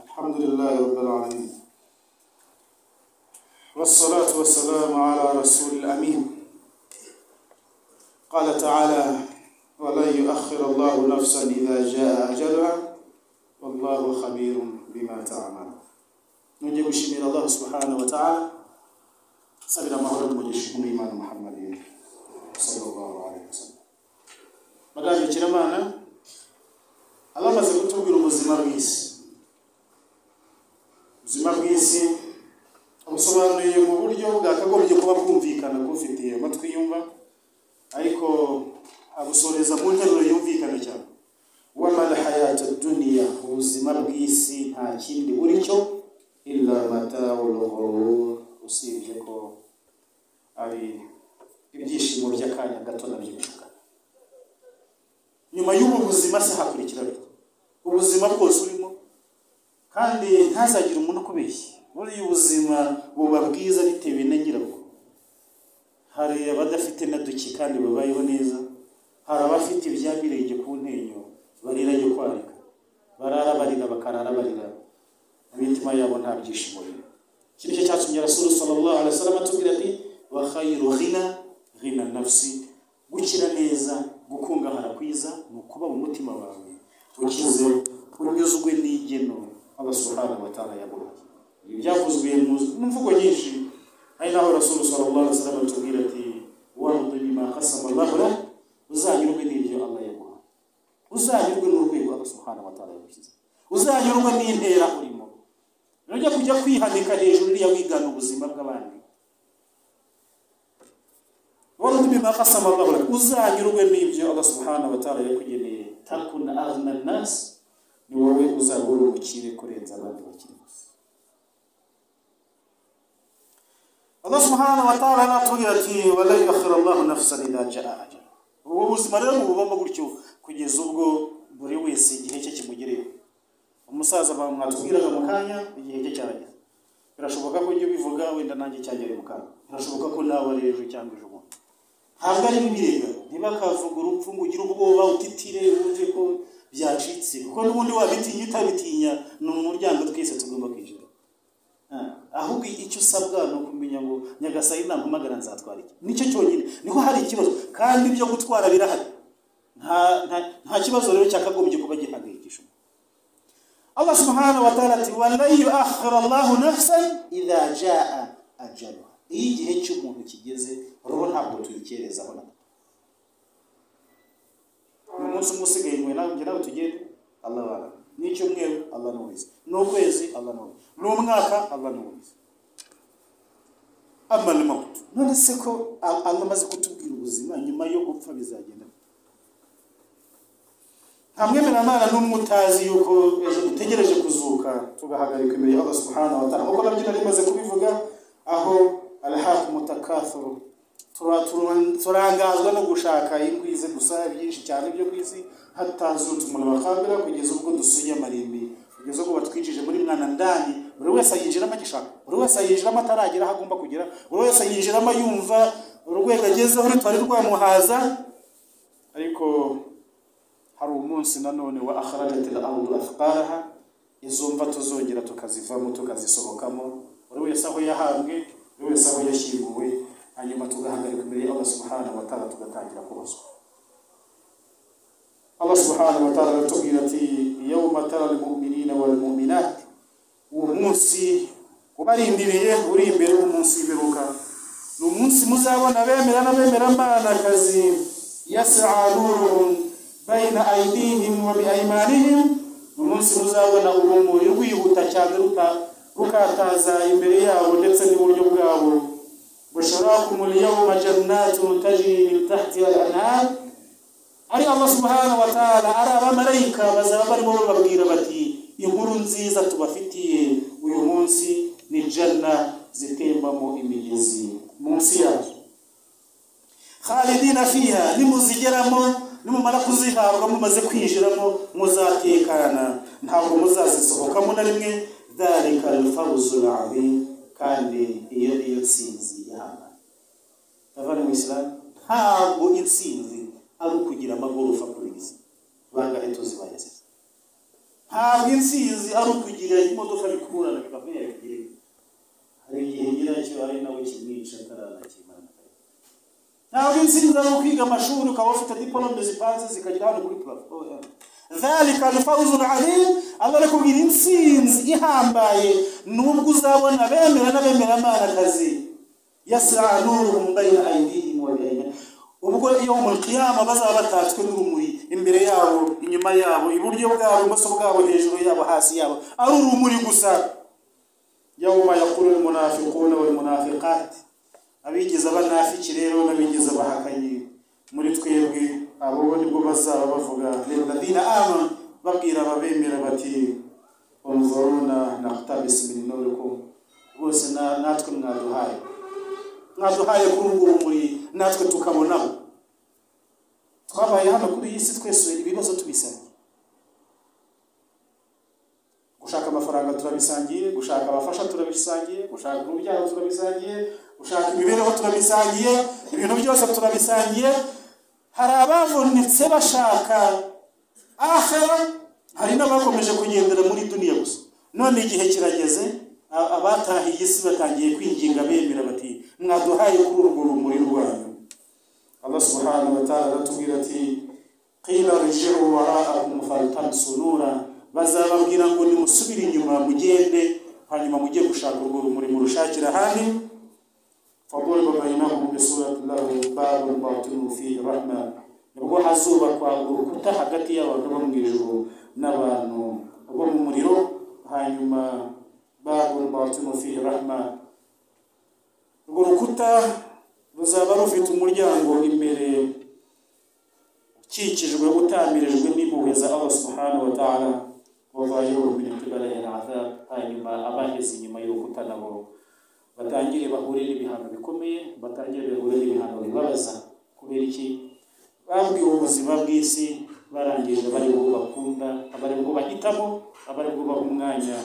الحمد لله رب العالمين والصلاة والسلام على رسول الأمين قال تعالى ولن يؤخر الله نفسا إذا جاء أجلها والله خبير بما تعمل نجي gushimira allah subhanahu wa ta'ala sabira amahoro n'umugisha n'imana muhammad sallallahu alaihi wasallam bagabikira imana abamaze kutubwira ubuzima bw'isi ubuzima bw'isi busobanuye mu buryo bwakagombye kuba bwumvikana bufitiye amatwi yumva ariko abusoreza mu nteruro yumvikana cyane wamara hayata duniya ubuzima bw'isi nta kindi buri cyo illa mataul ghurur usibye ko ari ibyishimo by'akanya gato nabyo bishukana nyuma y'ubu buzima se hakurikiraho ubuzima bwose urimo kandi ntazagire umuntu ukubeshya buriya ubuzima buba bwiza bitewe na nyirabwo hari abadafite na duki kandi babayeho neza hari abafite ibyabirenge ku ntenyo barira yo kwarika barara barira bakarara barira imitima yabo nta byishimo biri iki nicyo cyatumye rasulu sallallahu alaihi wasallam atubwira ati wa khayru ghina ghina nafsi gukira neza gukungahara kwiza ni ukuba mu mutima wawe ukize unyuzwe n'igeno abasuhana batara yaguhaye ibi byavuzwe mu mu mvugo nyinshi ari naho rasulu sallallahu alaihi wasallam atubwira ati wardu bima qasama Allah lah uzanyurwe n'ibyo Allah yaguhaye uzanyurwe n'urwego abasuhana batara yagushyize uzanyurwe n'intera urimo nujya kujya kwihanika hejuru iriya wigana ubuzima bw'abandi wardu bima qasama Allah lah uzanyurwe n'ibyo Allah subhanahu wa ta'ala yakugeneye takuna aghna an-nas ni wowe uzaba uri umukire kurenza abandi bakiri gusa Allah subhanahu wa ta'ala natubwira ati wala yukhira Allah nafsan idha jaa ajal ubu buzima rero mububamo gutyo kugeza ubwo buri wese igihe cye kimugereho umusaza bamwatubwiraga mu kanya igihe cye cyarageze birashoboka ko ujya ubivuga wenda nanjye cyagera mu kanya birashoboka ko nawe ari ejo cyangwa ejo bundi ntabwo ari ibirega ntibakavuga urupfu ngo ugire ubwoba utitire wumve ko byacitse kuko n'ubundi wabitinya utabitinya ni umuryango twese tugomba kwinjira Ah, ahubwo icyo usabwa ni ukumenya ngo nyagasani nampamagara nzatwara iki nicyo cyonyine niho hari ikibazo kandi ibyo gutwara birahari Nta- nta- nta kibazo rero cyakagombye kuba gihangayikisha Allah subhanahu wa ta'ala ati wala yu'akhkhira Allah nafsan idha jaa ajaluha iyo igihe cy'umuntu kigeze rero ntabwo tuyikerezaho na gato. ni umunsi umwe usigaye mwe nawe njye nawe tugende Allah wala ni icyumweru Allah n'ubizi ni ukwezi Allah n'ubizi ni umwaka Allah n'ubizi amma al-maut none se ko A- Allah amaze kutubwira ubuzima nyuma yo gupfa bizagenda gute? nta mwemeramana n'umwe utazi yuko ejo dutegereje kuzuka tugahagarika imbere ya Allah subhanahu wa ta'ala kuko nabyo nari maze kubivuga aho alhaq mutakathuru Tura- tura- turangazwa no gushaka inkwi ze gusa byinshi cyane byo ku isi hatazutse umuntu bakambira kugeza ubwo dusuye amarimbi kugeza ubwo batwinjije muri mwana ndani buri wese ayinjiramo agishaka buri wese ayinjiramo ataragera aho agomba kugera buri wese ayinjiramo yumva urwego agezeho rutari rwamuhaza ariko hari umunsi nanone wa akharajat al-ardu athqalaha izo mva tuzongera tukazivamo tukazisohokamo buri wese aho yahambwe buri wese aho yashyinguwe hanyuma tugahagarika imbere y'Allah subhanahu wa ta'ala tugatangira kubazwa Allah subhanahu wa ta'ala aratubwira ati yawma tara al-mu'minina wal mu'minat uwo munsi ubarindiriye uri imbere y'umunsi w'imperuka ni umunsi muzabona bemera n'abemerambanakazi yasa nuruhum bayina aidihim wa biaimanihim ni umunsi muzabona urumuri rwihuta cyane ruta- rukataza imbere yabo ndetse n'iburyo bwabo busharakum alyawma jannatun tajri min tahtiha al-anhar ari Allah subhanahu wa ta'ala ari abamarayika bazaba barimo bababwira bati inkuru nziza tubafitiye uyu munsi ni janna zitembamo imigezi munsi yazo khalidina fiha nimuzigeramo nimumara kuzihabwa mumaze kwinjiramo muzatekana ntabwo muzazisohokamo na rimwe dhalika alfawzu alazim kandi iyo niyo nsinzi yaba abavandimwe mu isilamu ntabwo intsinzi ari ukugira amagorofa kuri iyi si bangahe tuzibayeziza ntabwo insizi ari ukugira imodoka bikurana bikava yagiye hari igihe nyiracyo ari nawe kimwica akarara kimana ntabwo insizi ari ukwiga amashuri ukaba ufite diporome zipanze zikagera hano kuri purafo ذلك الفوز العظيم الله لكم insinzi ihambaye nubwo uzabona bemera n'abemera imana akazi yasra nuruhum bayna aydihim wa bayna ubwo iyo mu kiyama bazaba batatswe n'urumuri imbere yabo inyuma yabo iburyo bwabo ibumoso bwabo hejuru yabo hasi yabo ari urumuri gusa yawma yaqulu almunafiquna walmunafiqat abigize abanafiki rero n'abigize abahakanyi muri twebwe abo nibwo bazaba bavuga lilladhina amanu babwira ababemera bati unzuruna naktabisi min nurikum rwose na- natwe mwaduhaye mwaduhaye kuri ubwo rumuri natwe tukabonaho twabaye hano kuri iyi si twese ibibazo tubisanga gushaka amafaranga turabisangiye gushaka abafasha turabisangiye gushaka urubyaro turabisangiye gushaka imibereho turabisangiye ibintu byose turabisangiye hari abavunitse bashaka ahera hari n'abakomeje kugendera muri duniya gusa none igihe kirageze a- abatahiye isi batangiye kwinginga bemera bati mwaduhaye kuri urwo rumuri rwanyu allah subhanahu wa ta'ala aratubwira ati qila rijiu waraakum faltamsu nura bazababwira ngo nimusubire inyuma mugende hanyuma mujye gushaka urwo rumuri murushakira ahandi faduriba bainahum bisurati lahu babun batinu fihi rahma nibwo hazubakwa urukuta hagati y'abantu bo mu ijuru n'abantu bo mu muriro hanyuma babun batinu fihi rahma urwo rukuta ruzaba rufite umuryango imbere ukikijwe utamirijwe n'impuhwe za allah subhanahu wa ta'ala wavayeho min qibalihi al'adhab hanyuma abaheze inyuma y'urukuta nabo batangire bahure n'ibihano bikomeye batangire bahure n'ibihano bibabaza kubera iki babwiwe ubuzima bw'isi barangije abari bwo bakunda abari bwo bahitamo abari bwo baha umwanya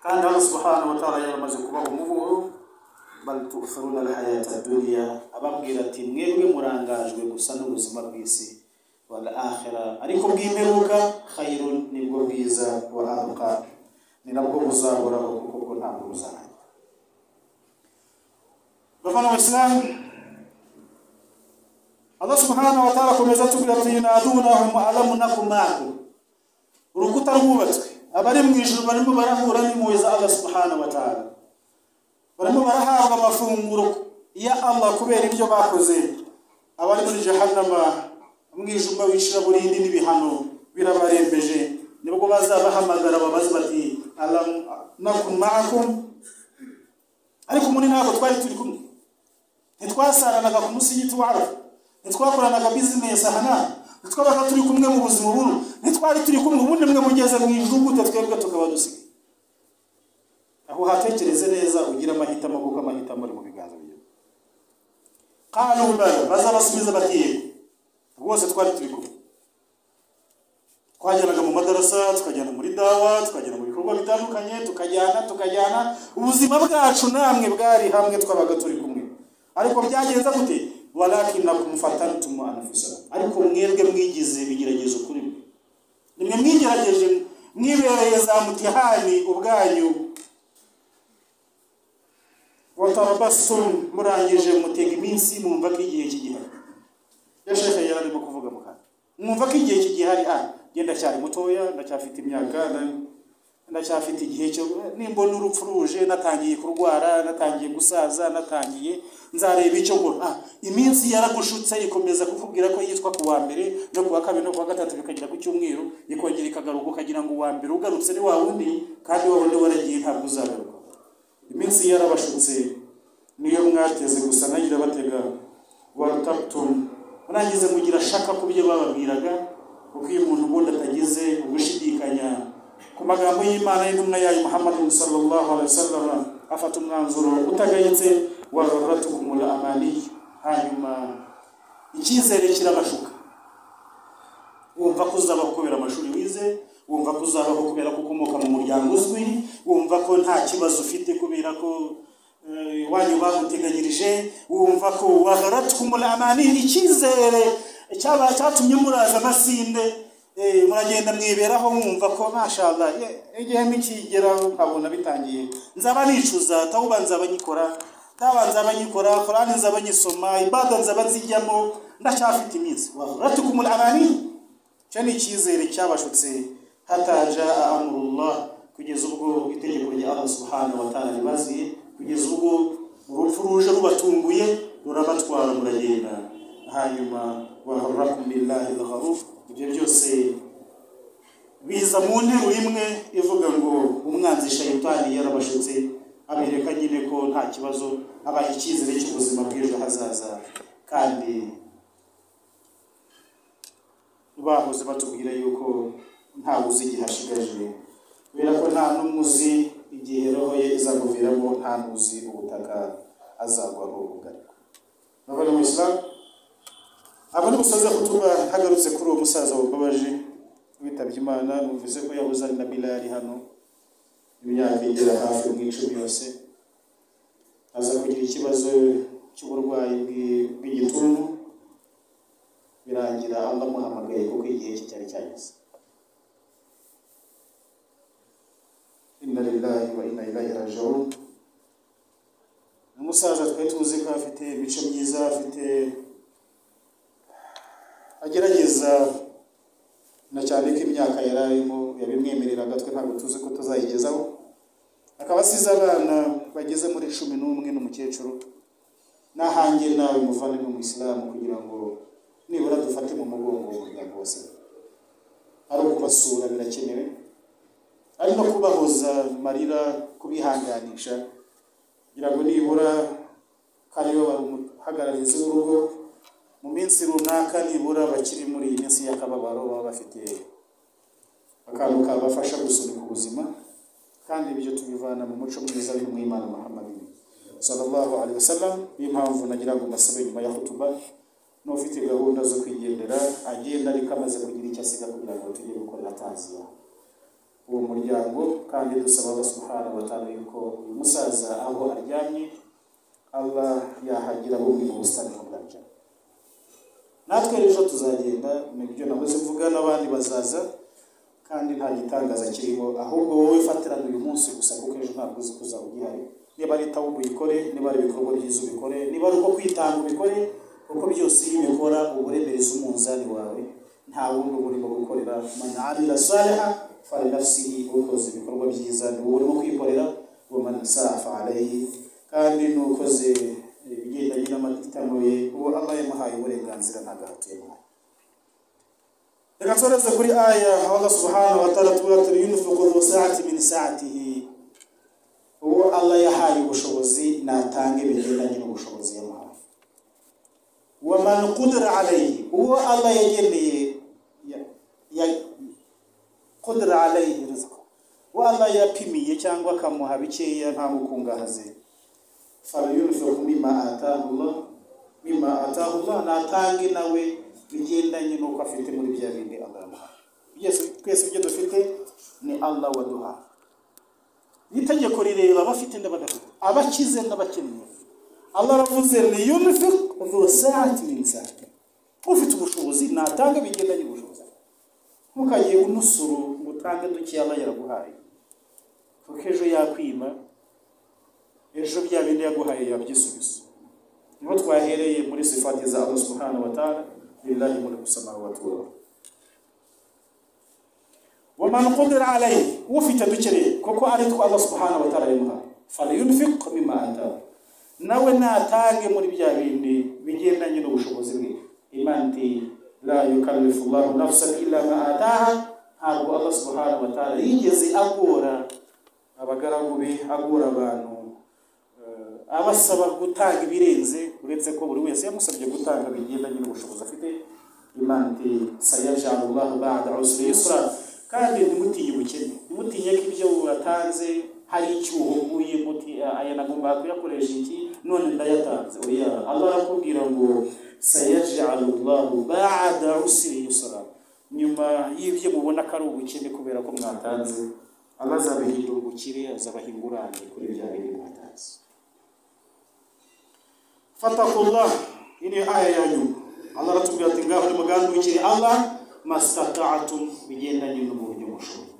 kandi allah subhanahu wa ta'ala yaramaze kubaha umuhoro bal tu'thiruna alhayata dunya ababwira ati mwebwe murangajwe gusa n'ubuzima bw'isi wal akhira ariko bw'imperuka khairun nibwo bwiza wa abqa ni nabwo buzahoraho kuko bwo ntabwo buzarangira bavana abasilamu allah subhanahu wa ta'ala akomeza atubwira ati yunadunahum alamu nakum ma'akum urukuta rwubatswe abari mu ijuru barimo barahura n'impuhwe za allah subhanahu wa ta'ala barimo barahabwa amafunguro ya Allah kubera ibyo bakoze abari muri jahannama umwijima w'icuraburindi n'ibihano birabarembeje nibwo bazabahamagara babaze bati alam nakum ma'akum ariko muri ntabwo twari turi kumwe ntitwasaranaga ku musigiti wa arafa ntitwakoranaga bizinesi aha n'aha ntitwabaga turi kumwe mu buzima buno ntitwari turi kumwe ubundi mwe mugeze mu ijuru gute twebwe tukaba dusigaye aho hatekereze neza ugire amahitamo kuko amahitamo ari mu biganza byawe kandi ubara bazabasubiza bati yego rwose twari turi kumwe twajyanaga mu madarasa tukajyana muri dawa twajyana mu bikorwa bitandukanye tukajyana tukajyana ubuzima bwacu namwe bwari hamwe twabaga turi kumwe ariko byagenze gute walakina kumfatantum anfusa ariko mwebwe mwigize ibigeragezo kuri mwe nimwe mwigerageje mwibereye za mutihani ubwanyu watarabasum murangije mutega iminsi mwumva ko igihe kigihari ya shekhe yari arimo kuvuga mu kanwa mwumva ko igihe kigihari ah njye ndacyari mutoya ndacyafite imyaka na- ndacyafite igihe cyo nimbona urupfu ruje natangiye kurwara natangiye gusaza natangiye nzareba icyo nkora ah iminsi yaragushutse ikomeza kukubwira ko yitwa ku wa mbere no ku wa kabiri no ku wa gatatu bikagera ku cyumweru ikongera ikagaruka ukagira ngo uwa mbere ugarutse ni wa wundi kandi wa wundi waragiye ntabwo uzagaruka iminsi yarabashutse niyo mwateze gusa nayo irabatega wataputumu murangize mugira shaka ku byo bababwiraga kuko iyo umuntu ubundi atagize ugushidikanya ku magambo y'imana y'intumwa yayo muhammadu sallallahu alaihi wasallam afata umwanzuro utagayitse wa ruratukumula amani hanyuma icyizere kirabashuka wumva ko uzabaho kubera amashuri wize wumva ko uzabaho kubera ko ukomoka mu muryango uzwi wumva ko nta kibazo ufite kubera ko eh, iwanyu baguteganyirije wumva ko wagaratwumura amani icyizere cyaba- cyatumye muraza amasinde Eh, muragenda mwiberaho mwumva ko mashallah ye- igihemu kigeraho ukabona bitangiye nzaba nicuza tawuba nzaba nyikora taba nzaba nyikora korani nzaba nyisoma ibada nzaba nzijyamo ndacyafite iminsi waratukumul amani cyo ni icyizere cyabashutse hataja amurullah kugeza ubwo itegeko rya Allah subhanahu wa ta'ala ribaziye kugeza ubwo urupfu ruje rubatunguye rurabatwara muragenda hanyuma wahurrakum billahi al-gharuf ibyo byose biza mu nteruro imwe ivuga ngo umwanzi shayitani yarabashutse abereka nyine ko nta kibazo abaha icyizere cy'ubuzima bw'ejo hazaza kandi bahoze batubwira yuko ntawe uzi igihe ashigaje kubera ko nta n'umwe uzi igihe roho ye izamuviramo nta n'uzi ubutaka azagwaho ubugari murabona mu isilamu abo ni umusozi aho tuba hagarutse kuri uwo musaza wababaje witabye imana numvise ko yahoze ari na bilali hano imyaka igera hafi mu icumi yose aza kugira ikibazo cy'uburwayi bw'i- bw'igituntu birangira allah amuhamagaye kuko igihe cye cyari cyageze inna lillahi wa inna ilahi rajiun ni umusaza twari tuzi ko afite imico myiza afite agerageza na cyane ko imyaka yari arimo yabimwemereraga twe ntabwo tuzi ko tuzayigezaho akaba asize abana bageze muri cumi n'umwe n'umukecuru n'ahange nawe muvandimwe mu isilamu kugira ngo nibura dufate mu mugongo umuryango wose ari ukubasura birakenewe ari no kubahoza amarira kubihanganisha kugira ngo nibura kariyo bamuhagararize urugo mu minsi runaka nibura bakiri muri iyi minsi y'akababaro baba bafite akantu kabafasha gusunika ubuzima kandi ibyo tubivana mu muco mwiza w'umwimana muhammad sallallahu alaihi wasallam niyo mpamvu nagira ngo mbasabe nyuma ya hutuba n'ufite gahunda zo kwigendera agenda ariko amaze kugira icyo asiga kugira ngo tujye gukorera taziya uwo muryango kandi dusaba Allah subhanahu wa ta'ala yuko uyu musaza aho aryamye Allah yahagira bumwe mu busitani bw'abajya natwe rero tuzagenda nibyo nahoze mvuga n'abandi bazaza kandi nta gitangaza kirimo ahubwo wowe fatirana uyu munsi gusa kuko ejo ntabwo uzi kuza ugihari niba ari tawubu uyikore niba ari ibikorwa byiza ubikore niba ari uko kwitanga ubikore kuko byose iyo ubikora uba uremereza umunzani wawe nta wundi uba urimo gukorera man amila saliha fali nafsihi ukoze ibikorwa byiza ni wowe urimo kwikorera wa man saa fa alayhi kandi n'ukoze ibigendanye n'amahitamo ye uwo Allah yamuhaye uburenganzira ntabwo ahatuye reka tsoreze kuri aya aho Allah subhanahu wa ta'ala tubwira ati yunfiqu dhu sa'ati min sa'atihi uwo Allah yahaye ubushobozi natange bigendanye n'ubushobozi yamuhaye wa man qudira alayhi uwo Allah yageneye ya- ya- qudira alayhi rizqa uwo Allah yapimiye cyangwa akamuha bikeya nta mukungahaze falyunfiqu mimma ataahu Allah mimma ataahu Allah natange nawe bigendanye n'uko afite muri bya bindi Allah yamuhaye byose twese ibyo dufite ni Allah waduhaye itegeko rireba abafite n'abadafite abakize n'abakennye allah aravuze niyunifik vosati minsati ufite ubushobozi natange bigendanye ubushobozi ntukagiye unusuru ngo utange duke allah yaraguhaye kuko ejo yakwima ejo bya bindi yaguhaye yabyisubiza niho twahereye muri sifati za allah subhanahu wa ta'ala lillahi mulku samawati wal ardi ومن قدر عليه وفي تدكري كوكو أريد الله سبحانه وتعالى يمها فلينفق مما أتاه nawe natange muri bya bindi bigendanye n'ubushobozi bwe imana iti la yukallifu llahu nafsan illa ma ataha ntabwo allah subhanahu wa ta'ala yigeze agora abagaragu be agora abantu eh, abasaba gutanga ibirenze uretse ko buri wese yamusabye gutanga bigendanye n'ubushobozi afite imana iti sayajalu llahu bada usri yusra kandi ntimutinye ubukene ntimutinye ko ibyo watanze hari icyuho uhuye muti "Ah, aya nagomba kuyakoresha iki none ndayatanze oya allah arakubwira ngo sayajalu llahu bada usri yusra nyuma y'ibyo mubona ko ari ubukene kubera ko mwatanze allah azabahindura ubukire azabaha ingurane kuri bya bintu mwatanze fatakullah ini aya ya nyuma allah aratubwira ati ngaho nimugandukire allah masitatatum bigendanye no mu buryo mushoboye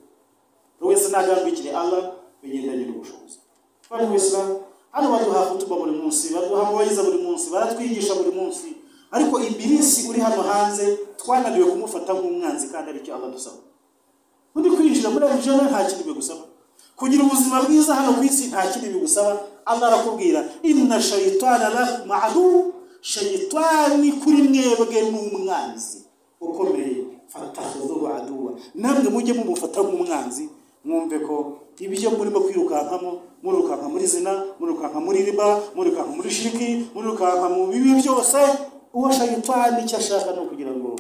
buri wese ntagambikire allah bigendanye n'ubushobozi bari mu isilamu hano baduha kutuba buri munsi baduha mubayiza buri munsi baratwigisha buri munsi ariko ibirisi uri hano hanze twananiwe kumufata nk'umwanzi kandi aricyo aba dusaba muri kwinjira muri arijana nta kintu bigusaba kugira ubuzima bwiza hano ku isi nta kintu bigusaba allah arakubwira inna shayitana lakum adu shayitani kuri mwebwe ni umwanzi ukomeye fatahuzuhu aduwa namwe mujye mumufata nk'umwanzi mwumve ko ibyo murimo kwirukankamo murirukanka muri zina murirukanka muri riba murirukanka muri shiriki murirukanka mu bibi byose uwo shayitani icyo ashaka ni ukugira ngo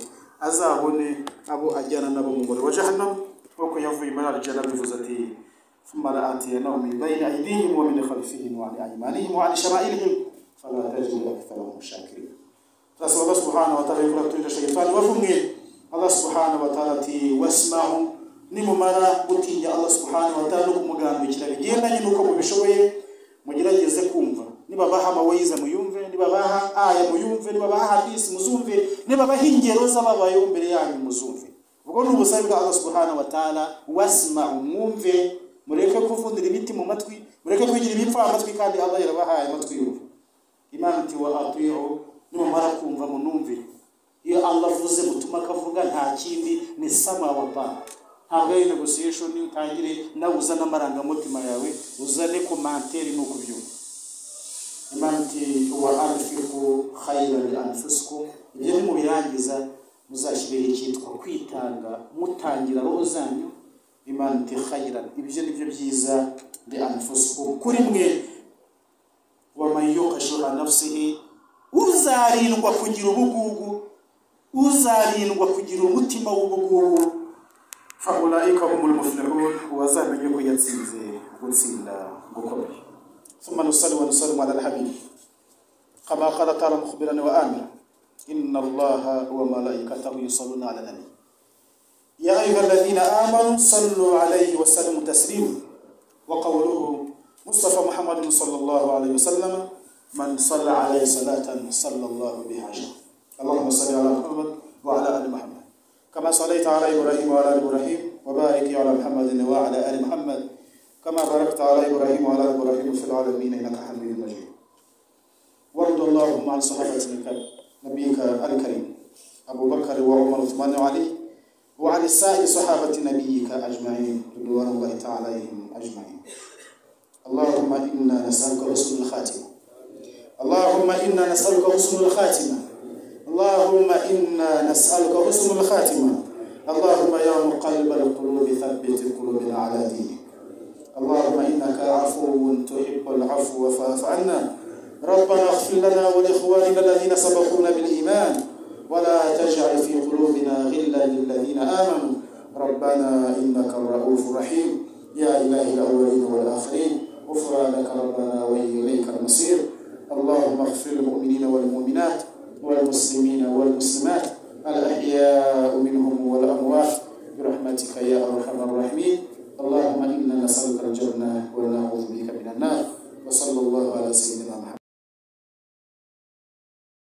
azabone abo ajyana nabo mu mugore wa jahanamu nk'uko yavuye muri arijana bivuze ati ثم لآتينهم من بين أيديهم ومن خلفهم وعن أيمانهم وعن شمائلهم فلا تجد أكثرهم شاكرين turasaba allah subhanahu wataala yuko uraturira shayitani wavumwe allah subhanahu wataala ati wasmahu nimumara gutinya allah subhanahu wataala no kumugandukira bigendanye n'uko mubishoboye mugerageze kumva nibabaha amawayiza muyumve nibabaha aya muyumve nibabaha hadisi muzumve nibabaha ingero z'ababayeho imbere yanyu muzumve ubwo ni ubusabe bwa allah subhanahu wataala wasmahu mwumve mureke kuvundira ibiti mu matwi mureke kwigira ibipfa amatwi kandi allah yarabahaye amatwi yumva imana iti wa atiyo numara kumva munumvire iyo allah avuze gutuma akavuga nta kindi ni sama wa ba ntabwo ari negotiation ni utangire nawe uzane amarangamutima yawe uzane komanteri ni uko ubyumva imana iti wa anfiku khairan anfusikum ibyo nimubirangiza muzashyiriho icyitwa kwitanga mutangira roho zanyu imana iti khairan ibyo ni byo byiza li anfusikum kuri mwe wamayiyoka shuha nafsihi uzarindwa kugira ubugugu uzarindwa kugira umutima w'ubugugu faulaika humul muflihun wazamenye ko yatsinze gutsinda gukomeye ثم نصلي ونسلم على الحبيب كما قال تعالى مخبرا وآمرا إن الله وملائكته يصلون على النبي يا أيها الذين آمنوا صلوا عليه وسلموا تسليما وقوله مصطفى محمد صلى الله عليه وسلم من صلى عليه صلاة صلى الله بها أجرا اللهم صل على محمد وعلى آل محمد كما صليت على إبراهيم وعلى آل إبراهيم وبارك على محمد وعلى آل محمد كما باركت على إبراهيم وعلى آل إبراهيم في العالمين إنك حميد مجيد وارض اللهم عن صحابة نبيك الكريم أبو بكر وعمر وعثمان وعلي وعن سائر صحابة نبيك أجمعين رضوان الله تعالى عليهم أجمعين اللهم إنا نسألك حسن الخاتمة اللهم إنا نسألك حسن الخاتمة اللهم إنا نسألك حسن الخاتمة اللهم يا مقلب القلوب ثبت قلوبنا على دينك اللهم إنك عفو تحب العفو فاعف عنا ربنا اغفر لنا ولإخواننا الذين سبقونا بالإيمان ولا تجعل في قلوبنا غلا للذين آمنوا ربنا إنك الرؤوف الرحيم يا إله الأولين والآخرين غفرانك ربنا وإليك المصير اللهم اغفر للمؤمنين والمؤمنات والمسلمين والمسلمات الأحياء